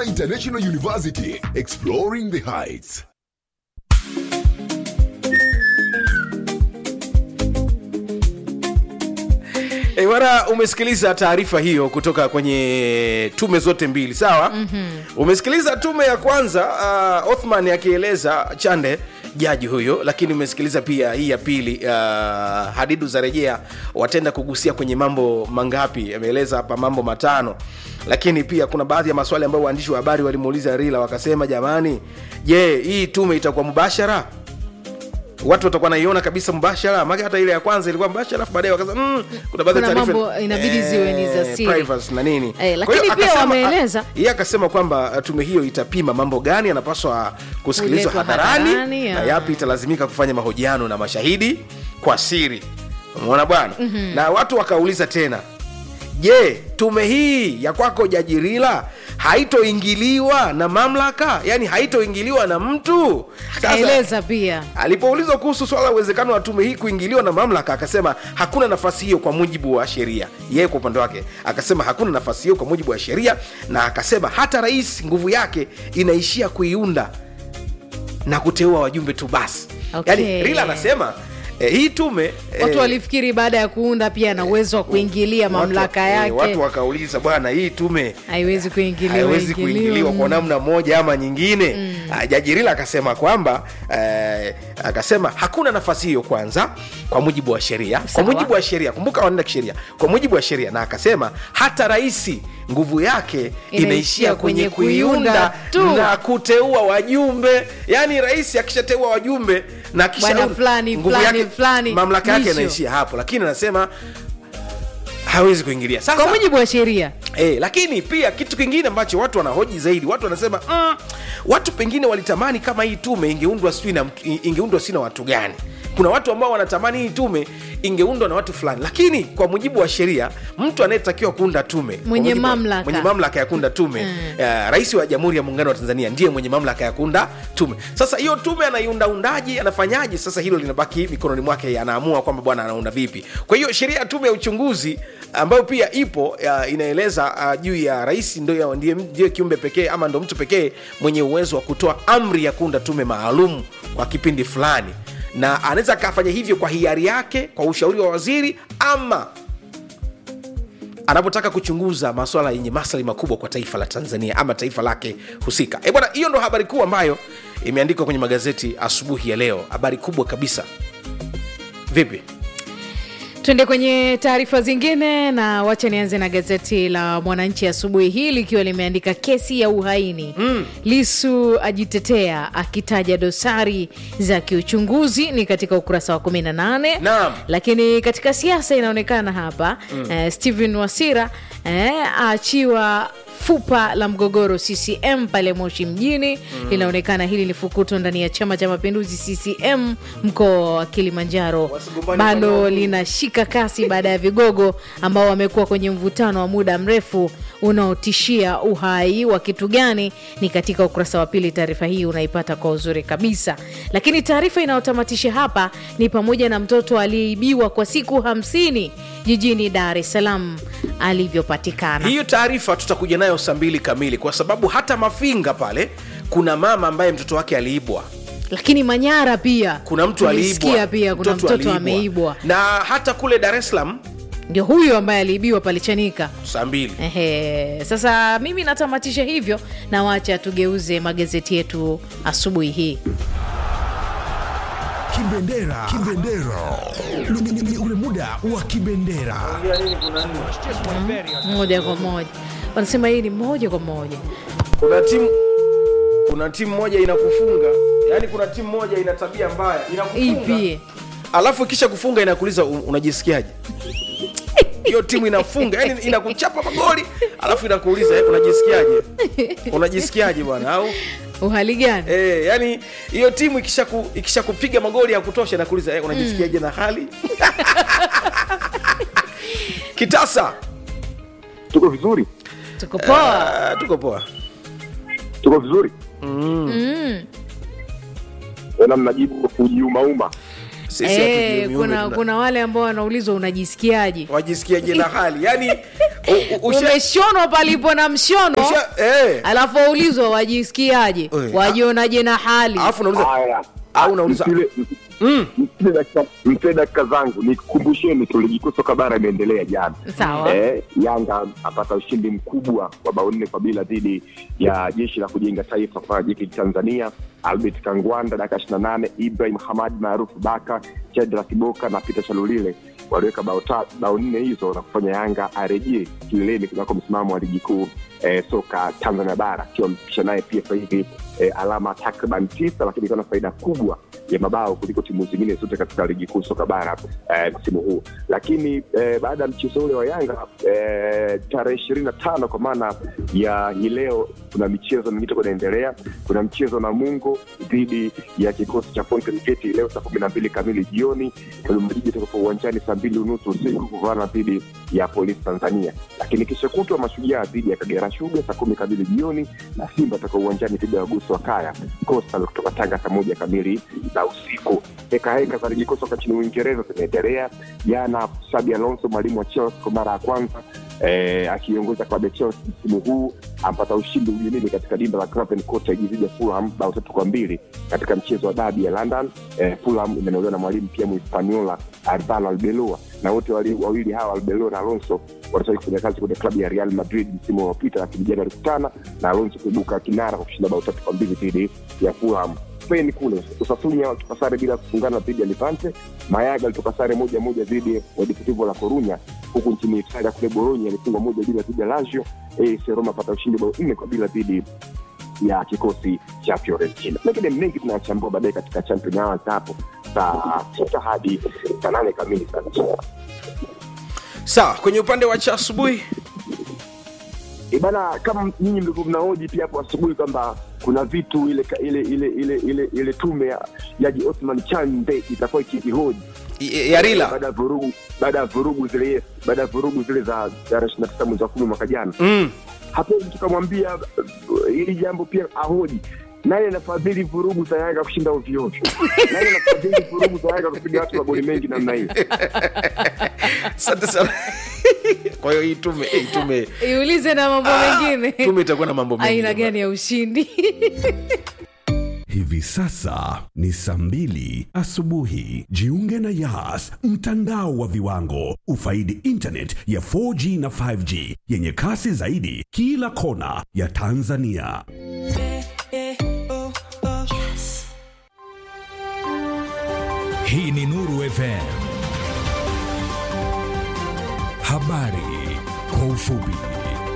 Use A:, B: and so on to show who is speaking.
A: Kigoma International University, exploring the heights.
B: E, bwana umesikiliza taarifa hiyo kutoka kwenye tume zote mbili sawa mm-hmm. umesikiliza tume ya kwanza uh, othman akieleza chande jaji huyo lakini umesikiliza pia hii ya pili uh, hadidu za rejea watenda kugusia kwenye mambo mangapi ameeleza hapa mambo matano lakini pia kuna baadhi ya maswali ambayo waandishi wa habari walimuuliza rila wakasema jamani je hii tume itakuwa mubashara watu watakuwa naiona kabisa mbashara maka hata ile ya kwanza ilikuwa mbashara alafu baadaye wakasema mm, kuna baadhi ya
C: Kuna
B: taarifa
C: mambo inabidi ziwe ni za siri.
B: privacy na nini
C: Eh,
B: Kwa hiyo
C: lakini pia
B: akasema-
C: wameeleza-
B: a- yeye akasema kwamba uh, tume hiyo itapima mambo gani yanapaswa kusikilizwa
C: Kuletwa
B: hadharani
C: hadharani,
B: na
C: ya.
B: yapi italazimika kufanya mahojiano na mashahidi kwa siri umeona bwana mm-hmm. na watu wakauliza tena je tume hii ya kwako jajirila haitoingiliwa na mamlaka yani haitoingiliwa na mtu Sasa-
C: kaeleza pia
B: alipoulizwa kuhusu swala la uwezekano wa tume hii kuingiliwa na mamlaka akasema hakuna nafasi hiyo kwa mujibu wa sheria yeye kwa upande wake akasema hakuna nafasi hiyo kwa mujibu wa sheria na akasema hata rais nguvu yake inaishia kuiunda na kuteua wajumbe tu basi
C: Okay.
B: yani rila anasema eh, hii tume
C: watu
B: eh,
C: walifikiri baada ya kuunda pia na uwezo wa kuingilia
B: watu-
C: mamlaka
B: eh,
C: yake
B: watu wakauliza bwana hii tume
C: haiwezi kuingiliwa
B: haiwezi
C: ingiliwa.
B: kuingiliwa kwa namna moja ama nyingine mm. jaji rila akasema kwamba eh, akasema hakuna nafasi hiyo kwanza kwa mujibu wa sheria kwa
C: Sawa.
B: mujibu wa sheria kumbuka wanaenda kisheria kwa mujibu wa sheria na akasema hata raisi nguvu yake inaishia kwenye kuiunda
C: tu.
B: na kuteua wajumbe yaani rais akishateua wajumbe na kisha
C: Bwana fulani,
B: nguvu
C: fulani,
B: yake
C: fulani,
B: mamlaka yake
C: mwisho.
B: inaishia hapo lakini anasema hawezi kuingilia sasa
C: kwa mujibu wa sheria
B: E, lakini pia kitu kingine ambacho watu wanahoji zaidi watu wanasema mm, watu pengine walitamani kama hii tume ingeundwa sijui na mtu- ingeundwa si na watu gani kuna watu ambao wanatamani hii tume ingeundwa na watu fulani lakini kwa mujibu wa sheria mtu anayetakiwa kuunda tume kwa
C: Mwenye
B: mujibu wa-
C: mamlaka.
B: mwenye mamlaka ya kuunda tume mm. uh, rais wa jamhuri ya muungano wa tanzania ndiye mwenye mamlaka ya kuunda tume sasa hiyo tume anaiundaundaji anafanyaje sasa hilo linabaki mikononi mwake anaamua kwamba bwana anaunda vipi kwa hiyo sheria ya tume ya uchunguzi ambayo pia ipo uh, inaeleza uh, juu ya rais ndio ndiye, ndiye kiumbe pekee ama ndo mtu pekee mwenye uwezo wa kutoa amri ya kuunda tume maalum kwa kipindi fulani na anaweza akafanya hivyo kwa hiari yake kwa ushauri wa waziri ama anapotaka kuchunguza maswala yenye maslahi makubwa kwa taifa la tanzania ama taifa lake husika e bwana hiyo ndo habari kuu ambayo imeandikwa kwenye magazeti asubuhi ya leo habari kubwa kabisa vipi
C: tuende kwenye taarifa zingine na wacha nianze na gazeti la mwananchi asubuhi hii likiwa limeandika kesi ya uhaini mm. lisu ajitetea akitaja dosari za kiuchunguzi ni katika ukurasa wa 18
B: Naam.
C: lakini katika siasa inaonekana hapa mm. eh, stephen wasira eh, aachiwa fupa la mgogoro ccm pale moshi mjini mm. linaonekana hili ni fukuto ndani ya chama cha mapinduzi ccm mkoa wa kilimanjaro
B: Wasigombane
C: bado
B: upande wa pili.
C: linashika kasi baada ya vigogo ambao wamekuwa kwenye mvutano wa muda mrefu unaotishia uhai wa kitu gani ni katika ukurasa wa pili taarifa hii unaipata kwa uzuri kabisa lakini taarifa inayotamatisha hapa ni pamoja na mtoto aliyeibiwa kwa siku hamsini jijini dar es salaam alivyopatikana
B: hiyo taarifa tutakuja nayo saa mbili kamili kwa sababu hata mafinga pale kuna mama ambaye mtoto wake aliibwa
C: lakini manyara pia
B: kuna mtu
C: tulisikia
B: aliibwa
C: pia kuna mtoto,
B: aliibwa.
C: ameibwa
B: na hata kule dar es salaam
C: ndio huyu ambaye aliibiwa pale chanika
B: saa mbili
C: Ehe, sasa mimi natamatisha hivyo na wacha tugeuze magazeti yetu asubuhi hii
D: Kibendera. Kibendera. Ni- ni- ni- ni ule muda wa kibendera.
C: moja kwa moja wanasema hii ni moja kwa moja
B: kuna timu kuna timu moja inakufunga yaani kuna timu moja ina tabia mbaya inakufunga
C: ipi
B: alafu kisha kufunga inakuuliza "Un- unajisikiaje hiyo timu inafunga yani inakuchapa magoli alafu inakuuliza "Eh, unajisikiaje unajisikiaje bwana au
C: uhali gani
B: e, yani hiyo timu ikisha ku, ikisha kupiga magoli ya kutosha inakuuliza "Eh, unajisikiaje na hali kitasa
E: tuko vizuri
C: tuko poa
B: Ah, tuko poa
E: tuko vizuri
C: mm.
E: tena mnajibu kujiumauma
B: Sisi hatujui
C: Eh,
B: miume
C: kuna,
B: tuna-
C: kuna wale ambao wanaulizwa unajisikiaje
B: wajisikiaje na hali yani u- u- usha-
C: umeshonwa palipo na mshono
B: usha- eh,
C: alafu waulizwa wajisikiaje
B: Eh,
C: wajionaje na hali
B: alafu unauliza
E: Haya.
B: au unauliza
E: Msile-
B: mm,
E: msile dakika- msile dakika zangu nikumbusheni tu ligi kuu soka bara imeendelea jana
C: sawa
E: eh, yanga apata ushindi mkubwa wa bao nne kwa bila dhidi ya jeshi la kujenga taifa kwa jeki tanzania albert kangwanda dakika ishiri na nane ibrahim hamad maarufu baka chedra kiboka na peter chalulile waliweka bao ta- bao nne hizo na kufanya yanga arejee kileleni kunako msimamo wa ligi kuu eh, soka tanzania bara akiwa mpisha naye pia sasa hivi eh, alama takriban tisa lakini ikiwa na faida kubwa ya mabao kuliko timu zingine zote katika ligi kuu soka bara eh, msimu huu lakini eh, baada ya mchezo ule wa yanga eh, tarehe ishirini na tano kwa maana ya hii leo kuna michezo mingine itakuwa inaendelea kuna mchezo na mungo dhidi ya kikosi cha Fountain Gate leo saa kumi na mbili kamili jioni Dodoma itakuwa uwanjani saa mbili unusu usiku kuvana dhidi ya polisi tanzania lakini kesho kutwa mashujaa dhidi ya kagera shuga saa kumi kamili jioni na simba atakuwa uwanjani dhidi ya wagusu wa kaya coastal kutoka tanga saa moja kamili za usiku heka heka za ligi kuu soka nchini uingereza zinaendelea jana sabi alonso mwalimu wa chelsea kwa mara ya kwanza eh, akiongoza klabu ya chelsea msimu huu ampata ushindi ugenini katika dimba la Craven Cottage dhidi ya fulham bao tatu kwa mbili katika mchezo wa dabi ya london eh, fulham imenolewa na mwalimu pia muhispaniola arvalo albeloa na wote wali- wawili hawa albeloa na alonso wanataka kufanya kazi kwenye klabu ya real madrid msimu uliopita lakini jana walikutana na alonso kuibuka kinara kwa kushinda bao tatu kwa mbili dhidi ya fulham spain kule usasunya walitoka sare bila kufungana dhidi ya levante mayaga alitoka sare moja moja dhidi ya deportivo la corunya huku nchini italia kule bologna alifungwa moja bila dhidi ya lazio AS roma apata ushindi bao nne kwa bila dhidi ya kikosi cha fiorentina mengine mengi tunayachambua baadaye katika champion hours hapo saa sita hadi saa nane kamili sana
B: sawa kwenye upande wa cha asubuhi
E: E bana, kama nyinyi mlivyo mnahoji pia hapo asubuhi kwamba kuna vitu ile ile ile ile ile, ile tume ya jaji Othman Chande itakuwa ikihoji
B: Y- yarila
E: baada ya vurugu baada ya vurugu zile yes, baada ya vurugu zile za tarehe ishirini na tisa mwezi wa kumi mwaka jana
B: mm.
E: hapo tukamwambia uh, hili jambo pia ahoji nani anafadhili vurugu za Yanga kushinda ovyoovyo? Nani anafadhili vurugu za Yanga kupiga watu magoli mengi namna hiyo?
B: asante sana kwa hiyo hii tume hii tume
C: iulize na mambo mengine
B: tume itakuwa na mambo mengi
C: aina gani ya ushindi
D: Hivi sasa ni saa mbili asubuhi. Jiunge na Yas, mtandao wa viwango. Ufaidi internet ya 4G na 5G yenye kasi zaidi kila kona ya Tanzania.
F: Hii ni Nuru FM. Habari kwa ufupi.